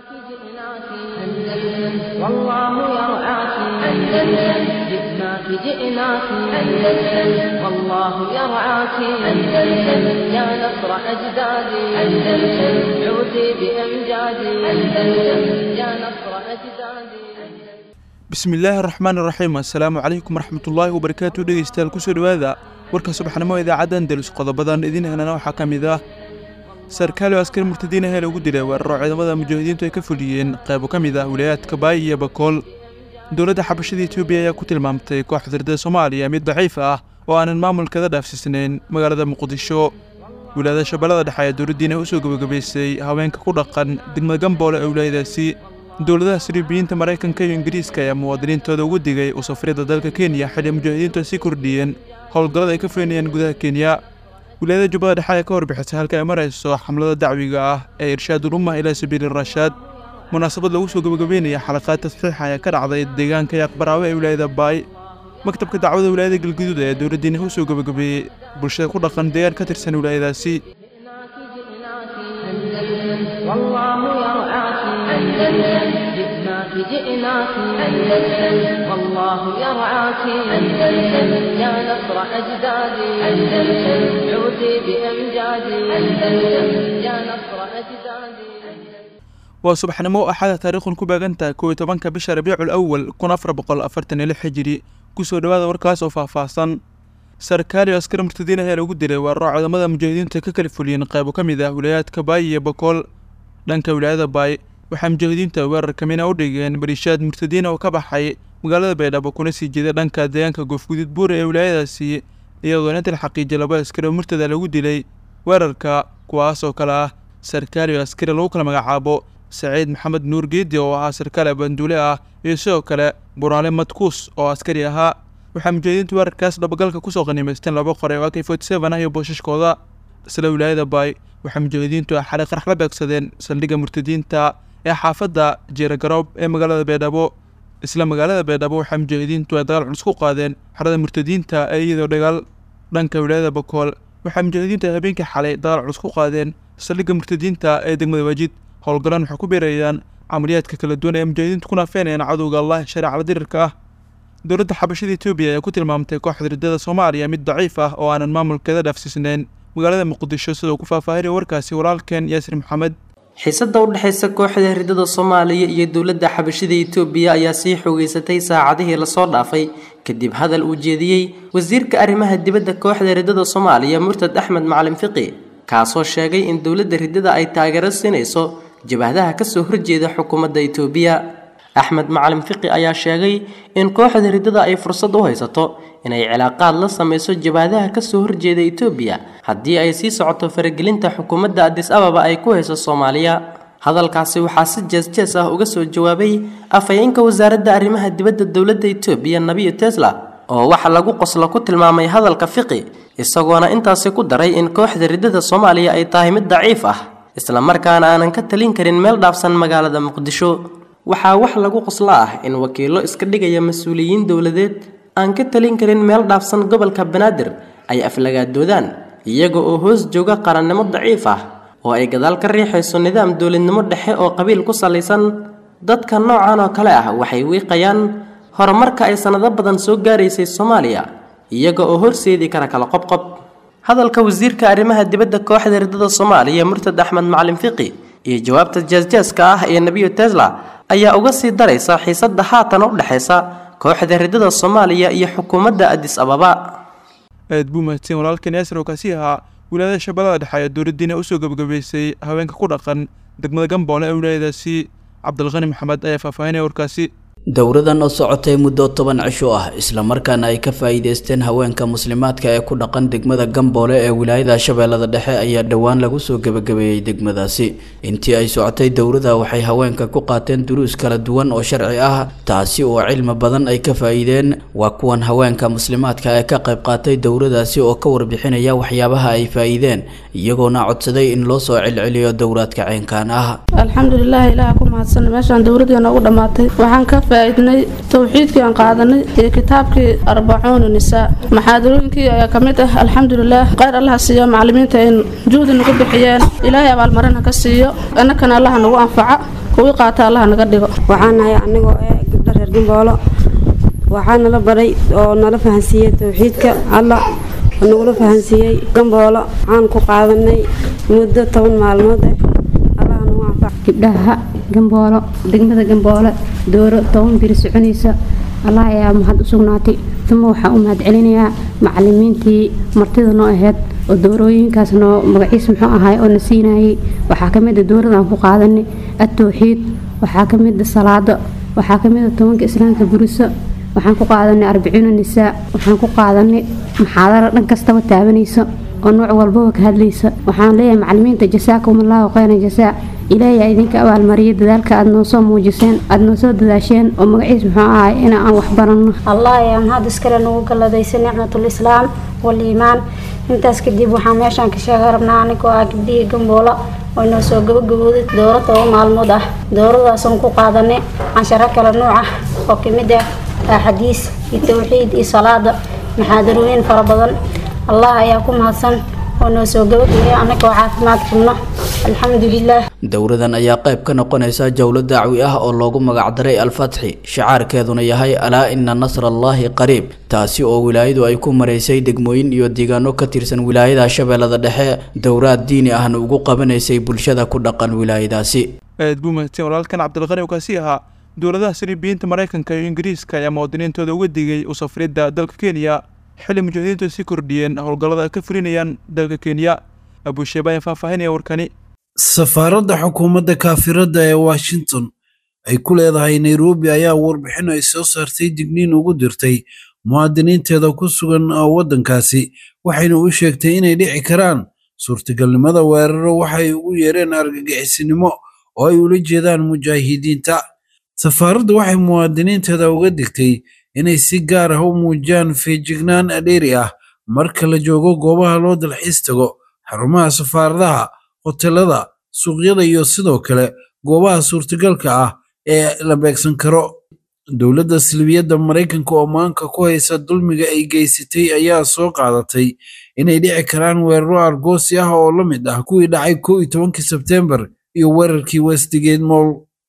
جئناك أندلس والله يرعاك أندلس جئناك جئناك أندلس والله يرعاك أندلس يا نصر أجدادي أندلس عودي بأمجادي أندلس يا نصر أجدادي bismillaahi araxmaan iraxiim assalaamu calaykum waraxmatullaahi wabarakaatu dhegeystayaal kusoo dhowaada warka subaxnimo idaacadda andalus qodobadan idin helana waxaa ka mid ah sarkaali oo askari murtadiin ahee lagu dilay weeraro ciidamada mujaahidiintu ay ka fuliyeen qaybo ka mid ah wilayaadka baay iyo bakool dowladda xabashada etoobiya ayaa ku tilmaamtay kooxda hirdada soomaaliya mid daciif ah oo aanan maamulkeeda dhaafsiisnayn magaalada muqdisho wilaayada shabeellada dhexe ayaa dowladdiina usoo gebagabaysay haweenka ku dhaqan degmada gamboole ee wilaayadaasi dowladaha siribiyiinta maraykanka iyo ingiriiska ayaa muwaadiniintooda ugu digay u safrida dalka kenya xilli mujaahidiintu ay sii kordhiyeen howlgallada ay ka fulinayaan gudaha kenya wilaayada jubbada dhexe ayaa ka warbixisay halka ay marayso xamlada dacwiga ah ee irshaadul ummah ilaa sabiili rashaad munaasabad lagu soo gebagabeynaya xalaqaad tasxiixa ayaa ka dhacday deegaanka yaaqbaraawe ee wilaayada baay maktabka dacwada wilaayada galguduud ayaa dowladdiina u soo gebagabeeyey bulshada ku dhaqan deegaan ka tirsan wilaayadaasi جئناك جئناك أندلس والله يرعاك أندلس جئناك جئناك أندلس والله يرعاك أندلس يا نصر أجدادي أندلس عودي بأمجادي أندلس يا نصر أجدادي waa subaxnimo axada taariikhun ku beegantahay kow iyo tobanka bisha rabiicul awal kun afar boqol afartan iyo lix xijiri kusoo dhowaada warkaas oo faahfaahsan sarkaali oo askari murtadiin ayaa lagu dilay weeraro ciidamada mujaahidiinta ka kala fuliyeen qaybo ka mid ah wilayaadka baay iyo bakool dhanka wilaayada baay waxaa mujaahidiinta weerarka mina u dhigeen bariishaad murtadiina oo ka baxay magaalada baydhabo kuna sii jeeday dhanka deegaanka goofguduud buure ee wilaayadaasi iyadoona inta la xaqiijiyay laba askari oo murtada lagu dilay weerarka kuwaas oo kale ah sarkaali oo askari lagu kala magacaabo saciid maxamed nuur geedi oo ahaa sarkaal abanduule ah iyo sidoo kale buraale madkuus oo askari ahaa waxaa mujaahidiintu weerarkaas dhabagalka kusoo qanimaysteen laba qore oo ak forty seven ah iyo boosashkooda isla wilaayada baay waxaa mujaahidiintu xalay qarax la beegsadeen saldhigga murtadiinta ee xaafadda jeeragaroob ee magaalada baydhabo isla magaalada baydhabo waxaa mujaahidiintu ay dagaal culus ku qaadeen xerada murtadiinta ee iyadoo dagaal dhanka wilaayada bakool waxaa mujaahidiintu ay habeenkii xalay dagaal culus ku qaadeen saldhigga murtadiinta ee degmada waajid howlgalaan waxay ku beerayaan camaliyaadka kala duwan ee mujaahidiintu ku naafeenayaan cadowga allah shareecada dirirka ah dowladda xabashada etoobiya ayaa ku tilmaamtay kooxda hirdada soomaaliya mid daciif ah oo aanan maamulkeeda dhaafsiisnayn magaalada muqdisho sidoo ku faahfaahinaya warkaasi walaalkeen yaasir maxamed xiisada u dhexaysa kooxda hirdada soomaaliya iyo dowladda xabashada etoobiya ayaa sii xoogeysatay saacadihii lasoo dhaafay kadib hadal uu jeediyey wasiirka arrimaha dibadda kooxda hirdada soomaaliya murtad axmed macalin fiqi kaasoo sheegay in dowladda hirdada ay taageero siinayso jabahadaha kasoo horjeeda xukuumadda etoobiya axmed macalin fiqi ayaa sheegay in kooxda hirdada ay fursad u haysato inay cilaaqaad la sameyso jabahadaha kasoo horjeeda etoobiya haddii ay sii socoto faragelinta xukuumadda adis ababa ay ku hayso soomaaliya hadalkaasi waxaa si jees-jees ah uga soo jawaabay afhayeenka wasaaradda arrimaha dibadda dowladda etoobiya nabiyo tesla oo waxa lagu qoslo ku tilmaamay hadalka fiqi isagoona intaasi ku daray in kooxda hirdada soomaaliya ay tahay mid daciif ah isla markaana aanan ka talin karin meel dhaafsan magaalada muqdisho waxaa wax lagu qoslo ah in wakiillo iska dhigaya mas-uuliyiin dowladeed aan ka talin karin meel dhaafsan gobolka banaadir ay aflagaadoodaan iyaga oo hoos jooga qarannimo daciif ah oo ay gadaal ka riixayso nidaam dowladnimo dhexe oo qabiil ku salaysan dadka noocan oo kale ah waxay wiiqayaan horumarka ay sannado badan soo gaaraysay soomaaliya iyaga oo horseedi kara kala qobqob hadalka wasiirka arrimaha dibadda kooxda hirdada soomaaliya murtad axmed macalin fiqi iyo jawaabta jeesjeeska ah ee nebiyo tesla ayaa uga sii daraysa xiisadda haatan u dhexaysa kooxda hirdada soomaaliya iyo xukuumadda adis ababa aad buu mahadsan walaalkan yaasir oo kaasi ahaa wilaayada shabeellada dhexe ayaa dowladdiina usoo gebagabaysay haweenka ku dhaqan degmada gamboole ee wilaayadaasi cabdilqani maxamed ayaa faahfaahinaya warkaasi dowradan oo socotay muddo toban cisho ah islamarkaana ay ka faa'iideysteen haweenka muslimaadka ee ku dhaqan degmada gamboole ee wilaayada shabeellada dhexe ayaa dhowaan lagu soo gebagabeeyey degmadaasi intii ay socotay dowrada waxay haweenka ku qaateen duruus kala duwan oo sharci ah taasi oo cilmi badan ay ka faa'iideen waa kuwan haweenka muslimaadka ee ka qayb qaatay dowradaasi oo ka warbixinaya waxyaabaha ay faa'iideen iyagoona codsaday in loo soo celceliyo dowraadka ceenkan ah alxamdulilah ilaah ku mahadsan meeshaan dowladii noogu dhammaatay waxaan ka faa'iidnay towxiidkii aan qaadanay iyo kitaabkii arbacuuna nisaa maxaadarooyinkii ayaa ka mid ah alxamdulilah khayr allaha siiyo macalimiinta in juhdi nagu bixiyeen ilaahay abaalmarina ka siiyo annakana allaha nagu anfaca kuwii qaata allaha naga dhigo waxaan nahay anigoo ee gabdho reer gamboolo waxaa nala baray oo nala fahansiiyey towxiidka alla oo nagula fahansiiyey gamboolo waxaan ku qaadanay muddo toban maalmood eh allaha nagu anfac gabdhaha gamboolo degmada gamboole dooro toban biri soconaysa allah ayaa mahad u sugnaatay uma waxaa u mahad celinayaa macalimiintii martida noo ahayd oo doorooyinkaas noo magaciisa muxuu ahaay oo na siinayay waxaa ka mid a dowladaan ku qaadanay atowxiid waxaa ka mid a salaado waxaa ka mid a tobanka islaamka buriso waxaan ku qaadanay arbaciina nisaa waxaan ku qaadanay maxaadaro dhan kastaba taabanaysa oo nooc walbaba ka hadlaysa waxaan leeyahay macalimiinta jasaakum allahu khayran jasaa ilaahay idinka abaalmariya dadaalka aad noo soo muujiseen aad noo soo dadaasheen oo magaciis muxuu ahay in aan wax baranno allah ayaa mahad iskale nagu galladaysa nicmatul islaam waliimaan intaas kadib waxaan meeshaan ka sheega rabnaa anigoo ah gabdhihii gamboolo oo inoo soo gabagabooday dooro toba maalmood ah dooradaasoon ku qaadanay cansharo kale nuuc ah oo kamid ah axadiis iyo towxiid iyo salaada maxaadarooyin fara badan allah ayaa ku mahadsan oo noo soo gabagabeeya anagoo caafimaad qabno alxamdulilah dowradan ayaa qayb ka noqonaysa jowlo dacwi ah oo loogu magacdaray alfatxi shacaarkeeduna yahay alaa ina nasra allaahi qariib taasi oo wilaayadu ay ku maraysay degmooyin iyo deegaano ka tirsan wilaayada shabeellada dhexe dowraad diini ahna ugu qabanaysay bulshada ku dhaqan wilaayadaasi aad buu mahadsan walaalkan cabdilqani oo kaasi ahaa dowladaha siribiyiinta maraykanka iyo ingiriiska ayaa muwaadiniintooda uga digay u safridda dalka kenya xilli mujaahidiintu sii kordhiyeen howlgallada ay ka fulinayaan dalka kenya abuusheeba ayaa faahfaahinaya warkani safaaradda xukuumadda kaafirada ee washington ay ku leedahay nairobi ayaa warbixin ay soo saartay digniin ugu dirtay muwaadiniinteeda ku sugan waddankaasi waxayna u sheegtay inay dhici karaan suurtagalnimada weeraro waxay ugu yeereen argagixisinimo oo ay ula jeedaan mujaahidiinta safaaraddu waxay muwaadiniinteeda uga digtay inay si gaar ah u muujiyaan feejignaan dheeri ah marka la joogo goobaha loo dalxiis tago xarumaha safaaradaha hotelada suuqyada iyo sidoo kale goobaha suurtagalka ah ee la beegsan karo dowladda silbiyadda maraykanka oo maanka ku haysa dulmiga ay geysatay ayaa soo qaadatay inay dhici karaan weeraro argoosi ah oo la mid ah kuwii dhacay kow iyo tobankii sebteembar iyo weerarkii westgate moll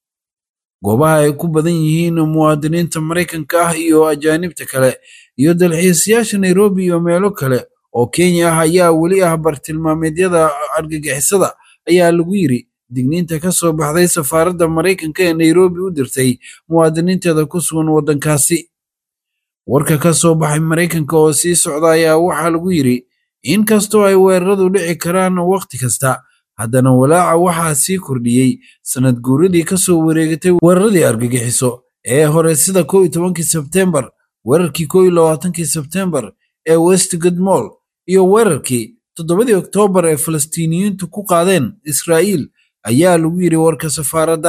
goobaha ay ku badan yihiin muwaadiniinta maraykanka ah iyo ajaanibta kale iyo dalxiisayaasha nairobi iyo meelo kale oo kenya ah ayaa weli ah bartilmaameedyada argagixisada ayaa lagu yiri digniinta ka soo baxday safaaradda maraykanka ee nairobi u dirtay muwaadiniinteeda ku sugan waddankaasi warka ka soo baxay maraykanka oo sii socda ayaa waxaa lagu yiri in kastoo ay weeraradu dhici karaan wakhti kasta haddana walaaca waxaa sii kordhiyey sanad guuradii ka soo wareegatay weeraradii argagixiso ee hore sida kow iyo tobankii sebteembar weerarkii kow iyo labaatankii sebteembar ee westgate moll iyo weerarkii toddobadii oktoobar ee falastiiniyiintu ku qaadeen israa'iil ayaa lagu yidhi warka safaaradda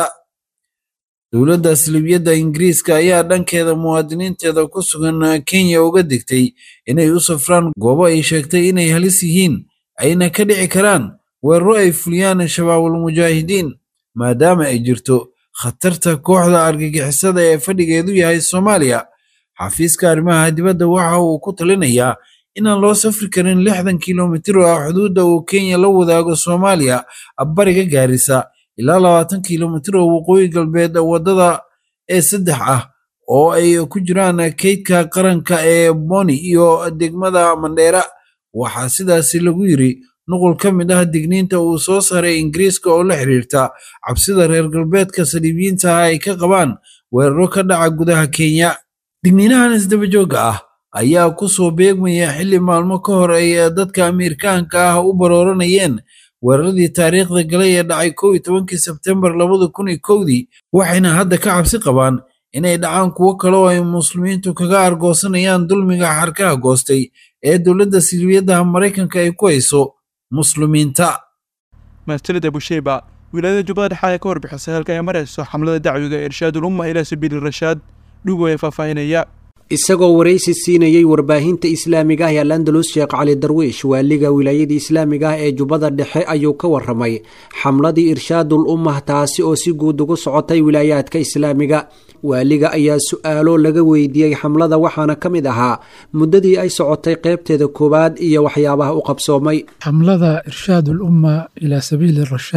dowladda silibiyadda ingiriiska ayaa dhankeeda muwaadiniinteeda ku sugan kenya uga digtay inay u safraan goobo ay sheegtay inay halis yihiin ayna ka dhici karaan weeraro ay fuliyaan shabaabul mujaahidiin maadaama ay jirto khatarta kooxda argagixisada ee fadhigeedu yahay soomaaliya xafiiska arrimaha dibadda waxa uu ku talinayaa inaan loo safri karin lixdan kilomitir oo ah xuduudda uu kenya la wadaago soomaaliya bariga gaarisa ilaa labaatan kilomitir oo waqooyi galbeed waddada ee saddex ah oo ay ku jiraan kaydka qaranka ee boni iyo degmada mandheera waxaa sidaasi lagu yiri nuqul ka mid ah digniinta uu soo saaray ingiriiska oo la xiriirta cabsida reer galbeedka saliibiyiinta ah ay ka qabaan weeraro ka dhaca gudaha kenya digniinahan isdabajooga ah ayaa ku soo beegmaya xilli maalmo ka hor ay dadka amiirkaanka ah u barooranayeen weeraradii taariikhda galay ee dhacay kow iyo tobankii sebtembar labada kun iyo kowdii waxayna hadda ka cabsi qabaan inay dhacaan kuwo kale oo ay muslimiintu kaga argoosanayaan dulmiga xarkaha goostay ee dowladda silbiyadaha maraykanka ay ku hayso muslimiinta mahadsanid abusheyba wilaayada jubbada dhexe ayaa ka warbixisay halka ay marayso xamlada dacwiga ee irshaadul umma ilaa sabiili rashaad dhugo ee faahfaahinaya isagoo waraysi siinayey warbaahinta islaamiga ah ee alandalus sheekh cali darwiish waaliga wilaayada islaamiga ah ee jubbada dhexe ayuu ka waramay xamladii irshaadul ummah taasi oo si guud ugu socotay wilaayaadka islaamiga waaliga ayaa su-aalo laga weydiiyey xamlada waxaana ka mid ahaa muddadii ay socotay qeybteeda koowaad iyo waxyaabaha u qabsoomay xamlada irshaad ulumma ilaa sabiili rashaad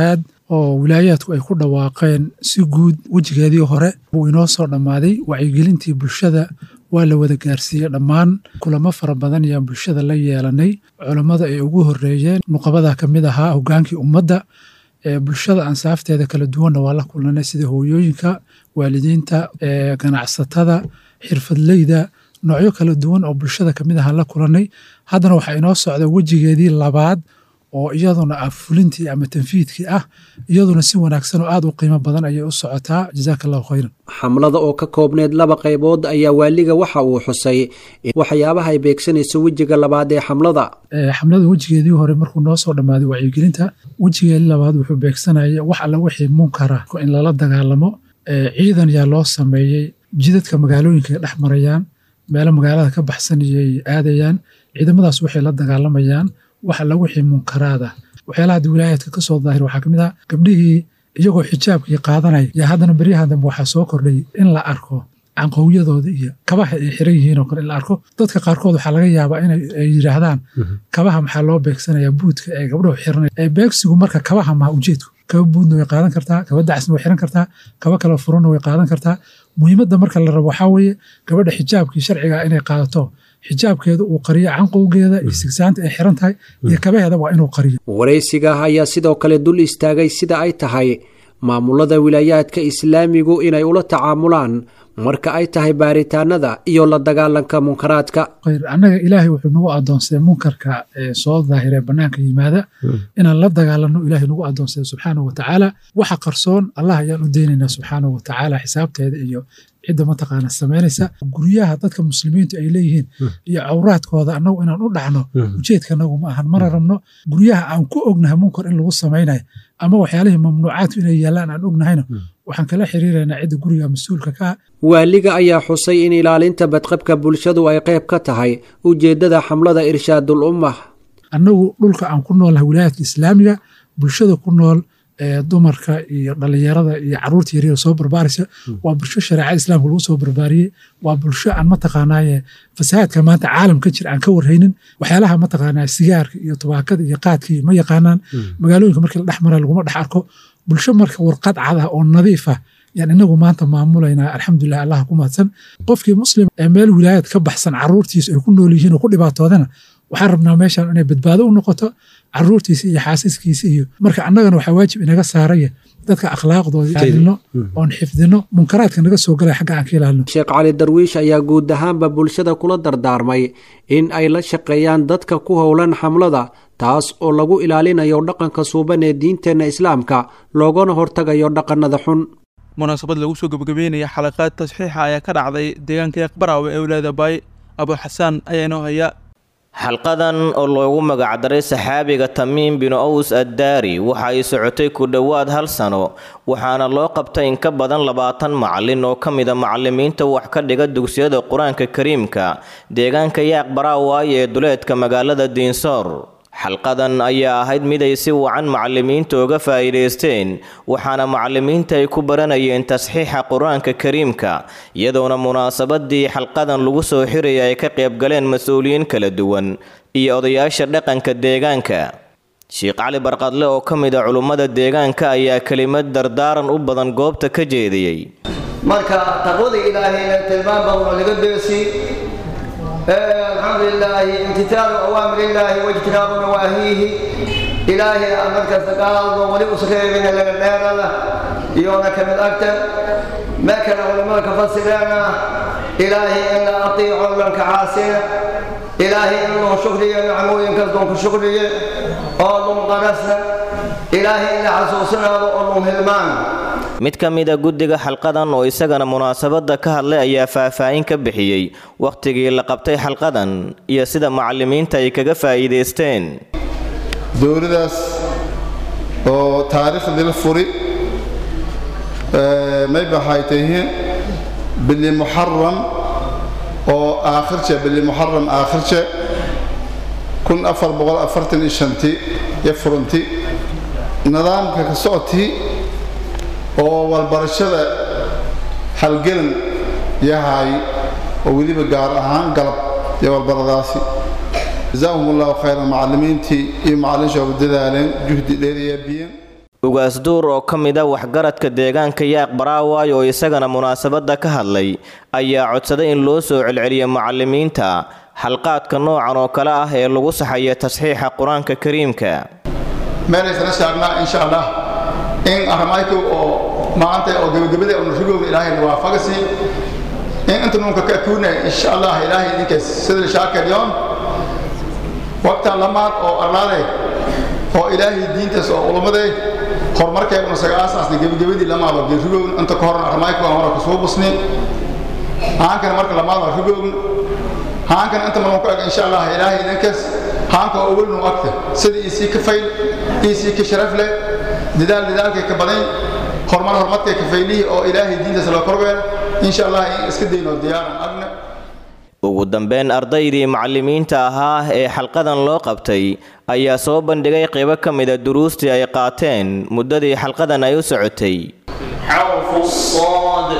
oo wilaayaadku ay ku dhawaaqeen si guud wejigeedii hore wuu inoo soo dhammaaday wacyigelintii bulshada waa la wada gaarsiiyey dhammaan kulamo fara badan ayaan bulshada la yeelanay culammada ay ugu horeeyeen nuqabada ka mid ahaa hogaankii ummadda bulshada ansaafteeda kala duwanna waa la kulanay sida hooyooyinka waalidiinta ganacsatada xirfadleyda noocyo kala duwan oo bulshada kamid ahaan la kulanay haddana waxaa inoo socda wejigeedii labaad oo iyaduna ah fulintii ama tanfiidkii ah iyaduna si wanaagsan oo aad u qiimo badan ayay u socotaa jazaaka allahu khayran xamlada oo ka koobneyd laba qaybood ayaa waaliga waxa uu xusay in waxyaabaha ay beegsanayso wejiga labaad ee xamlada xamlada wejigeedii hore markuu noo soo dhammaaday wacyigelinta wejigeedii labaad wuxuu beegsanaya wax alla wixii munkara in lala dagaalamo ciidan yaa loo sameeyey jidadka magaalooyinka ay dhex marayaan meelo magaalada ka baxsan iyay aadayaan ciidamadaas waxay la dagaalamayaan wax alla wixii munkaraada waxyaalaha hadda wilaayaadka ka soo daahir waxaa kamid ah gabdhihii iyagoo xijaabkii qaadanaya yaa haddana beryahan dambe waxaa soo kordhay in la arko canqowyadooda iyo kabaha ay xiran yihiin oo kale in la arko dadka qaarkood waxaa laga yaabaa inay yidhaahdaan kabaha maxaa loo beegsanayaa buudka ee gabdhuhu xiranaya ee beegsigu marka kabaha maha ujeedku kaba buudna way qaadan kartaa kaba dacasna way xiran kartaa kaba kala furanna way qaadan kartaa muhiimadda marka la rabo waxaa weeye gabadha xijaabkii sharciga inay qaadato xijaabkeeda uu qariyo canqowgeeda iyo sigsaanta ay xiran tahay iyo kabaheeda waa inuu qariyo waraysiga ayaa sidoo kale dul istaagay sida ay tahay maamulada wilaayaadka islaamigu inay ula tacaamulaan marka ay tahay baaritaanada iyo la dagaalanka munkaraadka khayr annaga ilaahay wuxuu nagu adoonsaday munkarka ee soo daahiree bannaanka yimaada inaan la dagaalanno ilaahay nagu adoonsaday subxaanahu watacaala waxa qarsoon allah ayaan u deynaynaa subxaanahu watacaala xisaabteeda iyo cidda mataqaana samaynaysa guryaha dadka muslimiintu ay leeyihiin iyo cawraadkooda annagu inaan u dhacno ujeedka anagu ma ahan mana rabno guryaha aan ku ognahay munkar in lagu samaynayo ama waxyaalihii mamnuucaadku inay yaallaan aan ognahayna waxaan kala xiriiraynaa cidda guriga mas-uulka ka waaliga ayaa xusay in ilaalinta badqabka bulshadu ay qayb ka tahay ujeeddada xamlada irshaadul ummah annagu dhulka aan ku noolnahay wilaayaadka islaamiga bulshada ku nool dumarka iyo dhalinyarada iyo caruurta yaryar soo barbaaraysa waa bulsho shareecada islaamka lagu soo barbaariyey waa bulsho aan mataqaanaaye fasahaadka maanta caalam ka jira aan ka warhaynin waxyaalaha mataqaanaa sigaarka iyo tubaakada iyo qaadkii ma yaqaanaan magaalooyinka markii la dhex mara laguma dhex arko bulsho marka warqad cada oo nadiif ah yaan inagu maanta maamulaynaa alxamdulilah allah ku mahadsan qofkii muslim ee meel wilaayad ka baxsan caruurtiisa ay ku nool yihiin oo ku dhibaatoodana waxaan rabnaa meeshan inay badbaado u noqoto caruurtiisa iyo xaasiskiisa iyo marka annagana waxaa waajib inaga saaraya dadka akhlaaqdooda ilaalino oon xifdino munkaraadka naga soo galaya xagga aan ka ilaalino sheekh cali darwiish ayaa guud ahaanba bulshada kula dardaarmay in ay la shaqeeyaan dadka ku howlan xamlada taas oo lagu ilaalinayo dhaqanka suuban ee diinteenna islaamka loogana hortagayo dhaqannada xun munaasabad lagu soo gebagabeynaya xalaqaad tasxiixa ayaa ka dhacday deegaanka aqbaraawe ee walaada baay abu xasaan ayaa inoo haya xalqadan oo loogu magacdaray saxaabiga tamiim binu aws addaari waxa ay socotay ku dhowaad hal sano waxaana loo qabtay in ka badan labaatan macalin oo ka mida macalimiinta wax ka dhiga dugsiyada qur-aanka kariimka deegaanka yaaq baraawaay ee duleedka magaalada diinsoor xalqadan ayaa ahayd mid ay si wacan macalimiinta uga faa'iidaysteen waxaana macalimiinta ay ku baranayeen tasxiixa qur-aanka kariimka iyadoona munaasabadii xalqadan lagu soo xiraya ay ka qaybgaleen mas-uuliyiin kala duwan iyo odayaasha dhaqanka deegaanka sheekh cali barqadle oo ka mid a culummada deegaanka ayaa kelimad dardaaran u badan goobta ka jeediyey marka taqwada ilaahayna tilmaan baa wuxuu laga beesi الحمد لله امتثال أوامر الله واجتناب نواهيه إلهي أمرك استقال ولي أسخير من الغنير الله يونك من أكتر ما كان علماء فسرنا إلهي إلا أطيع لك عاسينا إلهي إنه شكري نعمو ينكزدون كشكري أولهم قرسنا إلهي إلا عسوسنا وأولهم هلمان mid ka mid a guddiga xalqadan oo isagana munaasabadda ka hadlay ayaa faahfaahin ka bixiyey wakhtigii la qabtay xalqadan iyo sida macalimiinta ay kaga faa'iidaysteen dowladaas oo taariikhdii la furi may baxay tahiin bili muxaram oo aakhirje bili muxaram aakhirje kun afar boqol afartan iyo shanti iyo furanti nidaamka ka socotii oo walbarashada halgelan yahay oo weliba gaar ahaan galab iyo walbaradaasi jazaahum allahu khayran macalimiintii iyo macalin shooba dadaaleen juhdi dheeriyaa biyeen ugaasduur oo ka mid a waxgaradka deegaanka yaaq baraawaay oo isagana munaasabadda ka hadlay ayaa codsaday in loo soo celceliyo macallimiinta xalqaadka noocan oo kale ah ee lagu saxayo tasxiixa qur-aanka kariimka meelaysana saagnaa insha allah in arrimayku oo maanta oo gebagabada oo nurigooga ilaahayna waafagasi in inta nunka ka kuuna insha allah ilaahay idinkaas sida shaakiryoon waqtan lamaad oo arlaade oo ilaahay diintaas oo ulumaday horumarkay una saga aasaasnay gebagabadii lamaad oo geerigoogn inta ka horna arrimayku aan hore kusoo busni haankana marka lamaad oo rigoogn haankana inta marun ku eg insha allah ilaahay idinkaas haanka oo welnu agta sida iisii ka fayl iisii ka sharaf leh dadaal dadaalkay ka badan horumar horumarkay ka faylihii oo ilaahay diintaas loo korbeera insha allah in iska dayno diyaaran agna ugu dambeyn ardaydii macallimiinta ahaa ee xalqadan loo qabtay ayaa soo bandhigay qaybo ka mida duruustii ay qaateen muddadii xalqadan ay u socotay حرف الصاد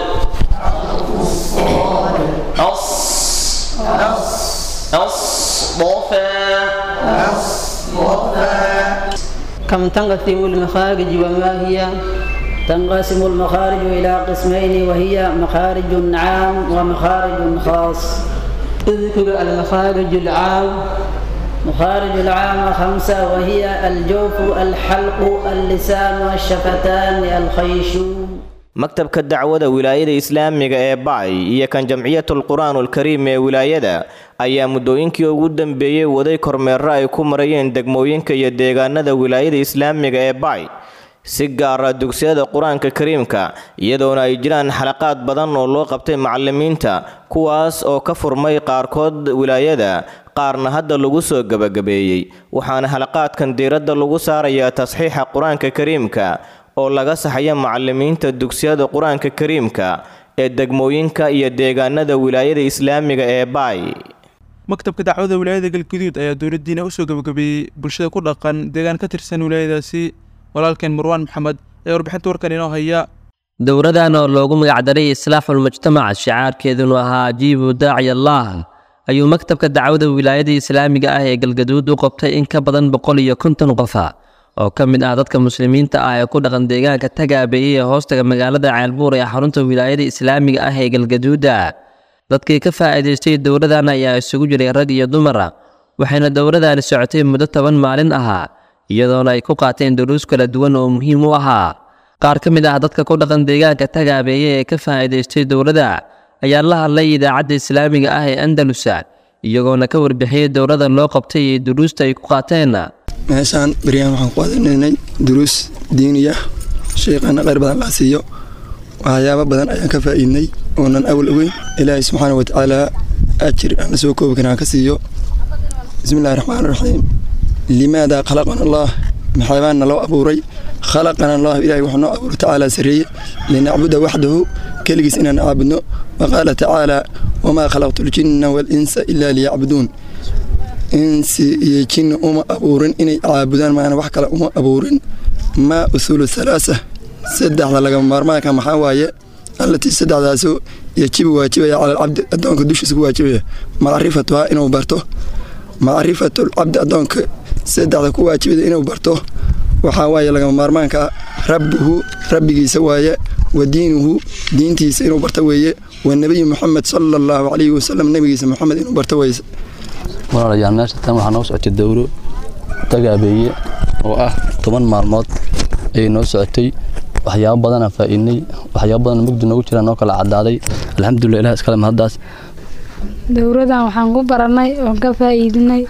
أص أصطفى كم تنقسم المخارج وما هي تنقسم المخارج إلى قسمين وهي مخارج عام ومخارج خاص اذكر المخارج العام مخارج العام خمسة وهي الجوف الحلق اللسان الشفتان الخيشوم maktabka dacwada wilaayada islaamiga ee bacay iyo kan jamciyatul qur-aanul kariim ee wilaayada ayaa muddooyinkii ugu dambeeyey waday kormeero ay ku marayeen degmooyinka iyo deegaanada wilaayada islaamiga ee bacay si gaara dugsiyada qur-aanka kariimka iyadoona ay jiraan xalaqaad badan oo loo qabtay macallimiinta kuwaas oo ka furmay qaarkood wilaayada qaarna hadda lagu soo gebagabeeyey waxaana xalaqaadkan diiradda lagu saarayaa tasxiixa qur-aanka kariimka oo laga saxaya macallimiinta dugsiyada qur-aanka kariimka ee degmooyinka iyo deegaanada wilaayada islaamiga ee baay maktabka dacwada wilaayada galguduud ayaa dowladdiina usoo gebagabeeyey bulshada ku dhaqan deegaan ka tirsan wilaayadaasi walaalkeen marwaan maxamed ee warbixinta warkan inoo haya dowradan oo loogu magacdaray islaaxul mujtamac shicaarkeedunu ahaa ajiibu daaci allah ayuu maktabka dacwada wilaayada islaamiga ah ee galgaduud u qabtay in ka badan boqol iyo konton qofa oo ka mid ah dadka muslimiinta ah ee ku dhaqan deegaanka tagaabeeyey ee hoostaga magaalada ceelbuur ee xarunta wilaayada islaamiga ah ee galgaduuda dadkii ka faa'iidaystay dowladan ayaa isugu jiray rag iyo dumara waxayna dowladani socotay muddo toban maalin ahaa iyadoona ay ku qaateen duruus kala duwan oo muhiim u ahaa qaar ka mid ah dadka ku dhaqan deegaanka tagaabeeye ee ka faa'iidaystay dowladda ayaa la hadlay idaacadda islaamiga ah ee andalusa iyagoona ka warbixiyey dowladda loo qabtay iyo duruusta ay ku qaateen meeshaan beryahan waxaan ku qaadanaynay duruus diiniya sheekhana kheyr badan laa siiyo waxyaabo badan ayaan ka faa'iidnay oonan awal ogeyn ilaahay subxaana wa tacaala ajir aan la soo koobi karin aan ka siiyo bismillahi raxmaan raxiim limaada khalaqana allah maxaabaana loo abuuray khalaqana allah ilahay wuxuu noo abuuray tacaala sarreeye linacbuda waxdahu keligiis inaan caabudno waqaala tacaala wamaa khalaqtu ljinna waalinsa ilaa liyacbuduun insi iyo jinni uma abuurin inay caabudaan maana wax kale uma abuurin maa usuulu halaasa saddexda lagama maarmaanka maxaa waaye allatii saddexdaasu yajibu waajibaya cala alcabdi addoonka dushiisa ku waajibaya macrifatuhaa inuu barto macrifatulcabdi addoonka saddexda ku waajibada inuu barto waxaa waaye lagama maarmaanka rabbuhu rabbigiisa waaye wa diinuhu diintiisa inuu barto weeye wa nebiyu moxamed sala allahu calayhi wasalam nebigiisa moxamed inuu barto weye walaalayaal meesha tan waxaa noo socotay dowro tagaabeeye oo ah toban maalmood ayay noo socotay waxyaabo badanaa faa'iidnay waxyaabo badan mugdi noogu jiraan noo kala caddaaday alxamdulilah ilaah iskale mahaddaas dowradan waxaan ku barannay oon ka faa'iidinay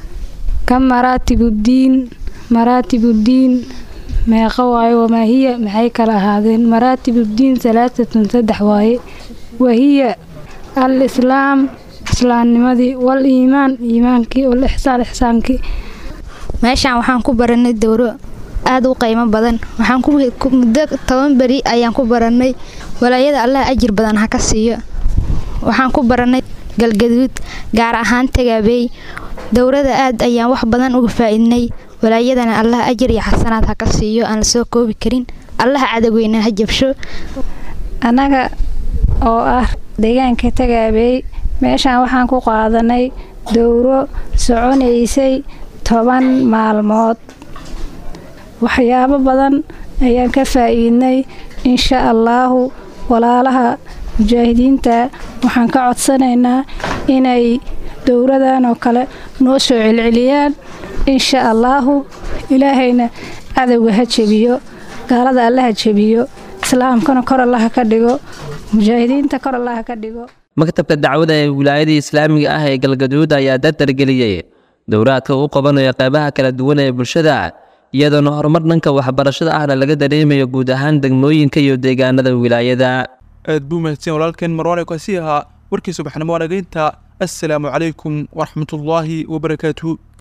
ka maraatibuddiin maraatibuddiin meeqa waaye wamaahiya maxay kala ahaadeen maraatibuddiin salaatatun saddex waaye wahiya al islaam islaamnimadii wal iimaan iimaankii wal ixsaan ixsaankii meeshaan waxaan ku baranay dowro aada u qiimo badan waxaan muddo toban beri ayaan ku barannay walaayada allah ajir badan ha ka siiyo waxaan ku barannay galgaduud gaar ahaan tagaabeey dowrada aad ayaan wax badan uga faa'iidnay walaayadana allah ajir iyo xasanaad ha ka siiyo aan la soo koobi karin allah cadaweyna ha jabsho annaga oo ah deegaanka tagaabeey meeshaan waxaan ku qaadanay dowro soconaysay toban maalmood waxyaabo badan ayaan ka faa'iidnay insha allaahu walaalaha mujaahidiinta waxaan ka codsanaynaa inay dowradan oo kale noo soo celceliyaan insha allaahu ilaahayna cadowga ha jebiyo gaalada alle ha jebiyo islaamkana kor allaha ka dhigo mujaahidiinta kor allaha ka dhigo maktabka dacwada ee wilaayada islaamiga ah ee galgaduud ayaa dardargeliyey dowraadka uu qabanayo qeybaha kala duwan ee bulshada iyadoona horumar dhanka waxbarashada ahna laga dareemayo guud ahaan degmooyinka iyo deegaanada wilaayada aad buu mahadsan walaalkeen marwaane kaasi ahaa warkii subaxnimo wanageynta assalaamu calaykum waraxmatullaahi wabarakaatuhu